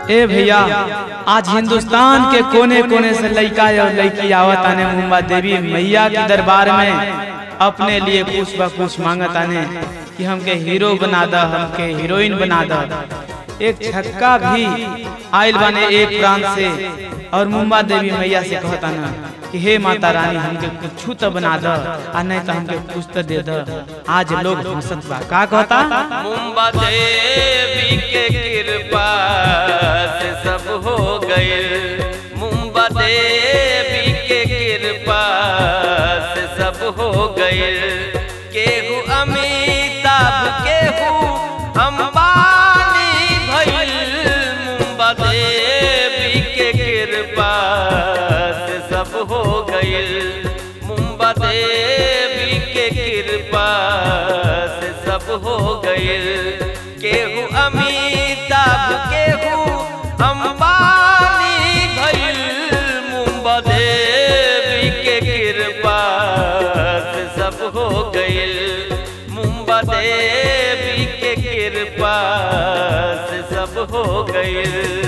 ए भैया आज हिंदुस्तान के कोने कोने से लड़का और लड़की आवत आने मुंबा देवी मैया के दरबार में अपने लिए कुछ ब कुछ मांगत आने कि हमके हीरो बना द हमके हीरोइन बना द एक छक्का भी आयल बने एक प्रांत से और मुंबा देवी मैया से कहता ना कि हे माता रानी हमके कुछ तो बना द आ नहीं तो हमके कुछ तो दे द आज लोग हंसत बा का कहता मुंबा देवी के कृपा से सब हो गए मुंबा देवी के कृपा से सब हो गए केहू अमिताभ केहू अंबानी भइल मुंबा देवी के कृपा से सब हो गए मुंबा देवी के कृपा से सब हो गए केहू अमिताभ केहू अंबानी भइल मुंबा देवी के कृपा से सब हो गए मुंबा देवी के कृपा से सब हो गए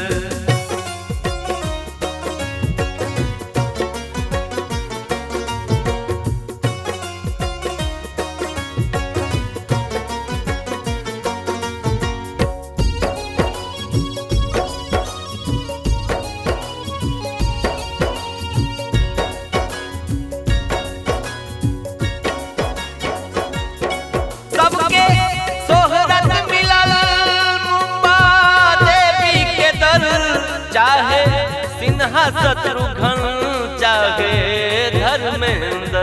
सबके सोहरत मिलल मुंबा देवी के दर चाहे सिन्हा शत्रुघ्न चाहे धर्मेंद्र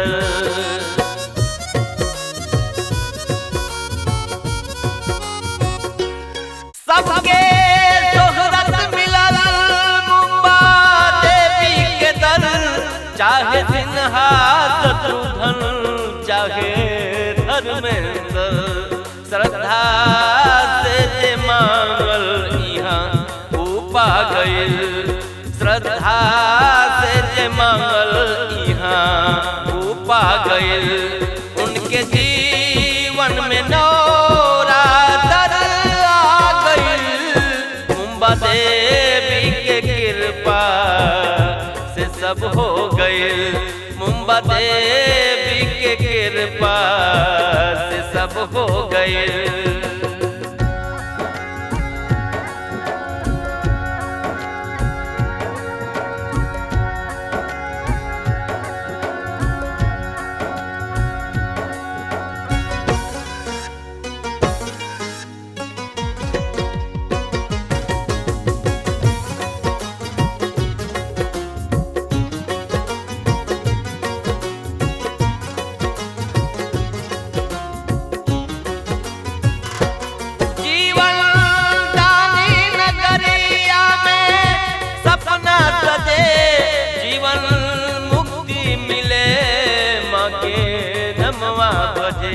सबके सोहरत मिलल मुंबा देवी के दर चाहे सिन्हा शत्रुघ्न चाहे धर्मेंद्र श्रद्धा से जे मांगल यहाँ ऊ पा गइल श्रद्धा से जे मांगल यहाँ ऊ पा गइल उनके जीवन में नौरा दर आ गइल मुंबा देवी के कृपा से सब हो गइल मुंबा देवी के कृपा से सब हो गइल जीवन दानी नगरिया में सपना सजे जीवन मुक्ति मिले माँ के नमवा बजे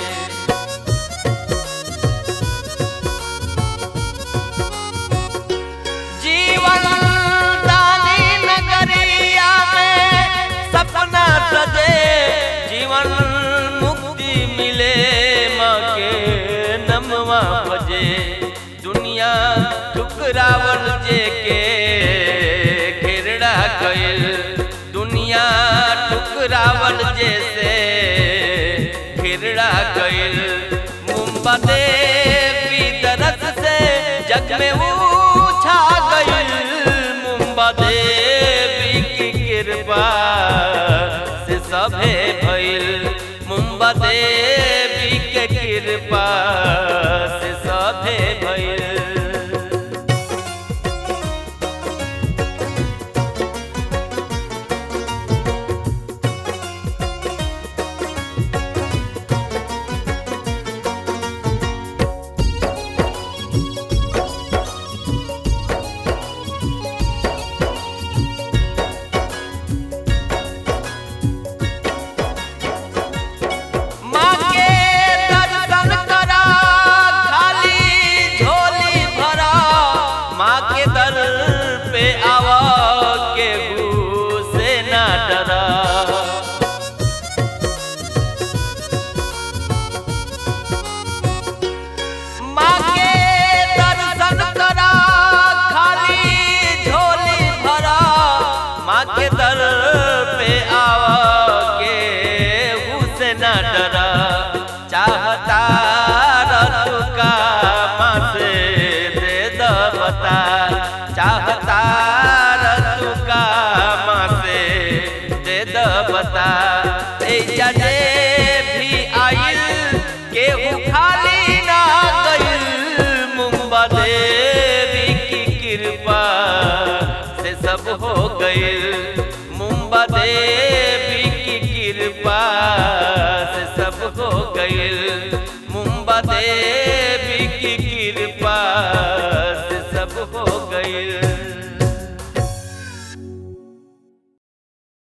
जीवन दानी नगरिया में सपना सजे जीवन मुक्ति मिले माँ के नमवा बजे दुनिया ठुकरावल जे के घेरड़ा गइल दुनिया ठुकरावल जैसे घेरड़ा गइल मुंबा देवी दरस से जग में छा गइल मुंबा देवी की कृपा से सभे भइल मुंबा देवी के कृपा से सभे भइल माँ के दर्शन करा जे भी आइल केहू खाली ना गइल मुंबा देवी की कृपा से सब हो गइल